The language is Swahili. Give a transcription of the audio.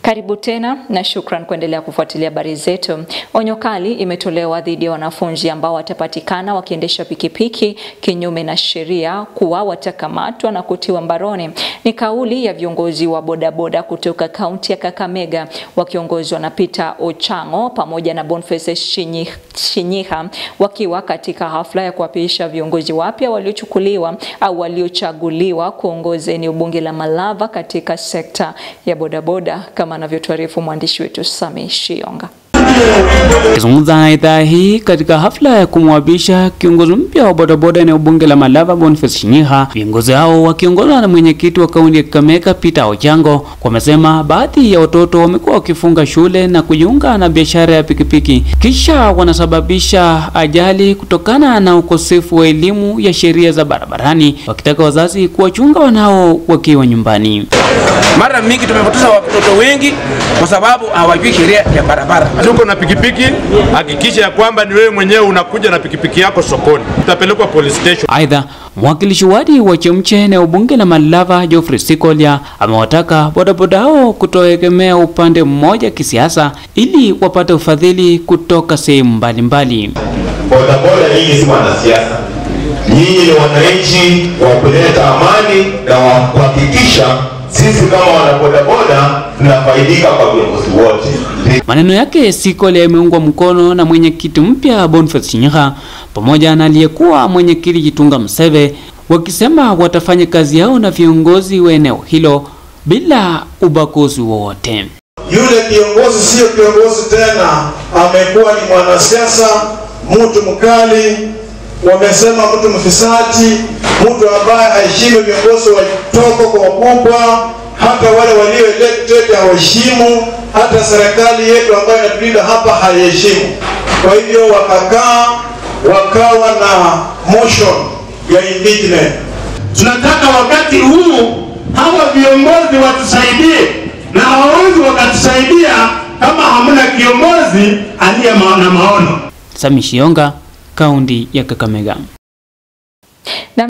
Karibu tena na shukran kuendelea kufuatilia habari zetu. Onyo kali imetolewa dhidi ya wanafunzi ambao watapatikana wakiendesha pikipiki kinyume na sheria kuwa watakamatwa na kutiwa mbaroni. Ni kauli ya viongozi wa bodaboda kutoka kaunti ya Kakamega wakiongozwa na Peter Ochango pamoja na Boniface Shinyi- Shinyiha wakiwa katika hafla ya kuapisha viongozi wapya waliochukuliwa au waliochaguliwa kuongoza eneo bunge la Malava katika sekta ya bodaboda kama anavyotuarifu mwandishi wetu Sami Shionga. Akizungumza na idhaa hii katika hafla ya kumwapisha kiongozi mpya wa bodaboda eneo bunge la Malava Boniface Shinyiha, viongozi hao wakiongozwa na mwenyekiti wa kaunti ya Kakamega Peter Ochango wamesema baadhi ya watoto wamekuwa wakifunga shule na kujiunga na biashara ya pikipiki, kisha wanasababisha ajali kutokana na ukosefu wa elimu ya sheria za barabarani, wakitaka wazazi kuwachunga wanao wakiwa nyumbani. Mara mingi tumepoteza watoto wengi kwa sababu hawajui sheria ya barabara. Tuko na pikipiki, hakikisha ya kwamba ni wewe mwenyewe unakuja na pikipiki yako sokoni, utapelekwa police station. Aidha, mwakilishi wadi wa Chemche eneo bunge la Malava Geoffrey Sikolia amewataka bodaboda hao kutoegemea upande mmoja kisiasa ili wapate ufadhili kutoka sehemu mbalimbali. bodaboda nyinyi si wanasiasa, nyinyi ni wananchi wa kuleta amani na wa kuhakikisha sisi kama wanabodaboda tunafaidika kwa viongozi wote. Maneno yake Sikolia yameungwa mkono na mwenyekiti mpya Boniface Shinyiha pamoja na aliyekuwa mwenyekiti Jitunga Mseve wakisema watafanya kazi yao na viongozi wa eneo hilo bila ubaguzi wowote. Yule kiongozi sio kiongozi tena, amekuwa ni mwanasiasa, mtu mkali, wamesema mtu mfisadi, mtu ambaye haheshimu viongozi wa toko kwa wakubwa, hata wale walio elected hawaheshimu, hata serikali yetu ambayo inatulinda hapa haiheshimu. Kwa hivyo wakakaa wakawa na motion ya impeachment. tunataka wakati huu hawa viongozi watusaidie, na hawawezi wakatusaidia kama hamna kiongozi aliye ma- na maono. Sami Shionga, kaunti ya Kakamega.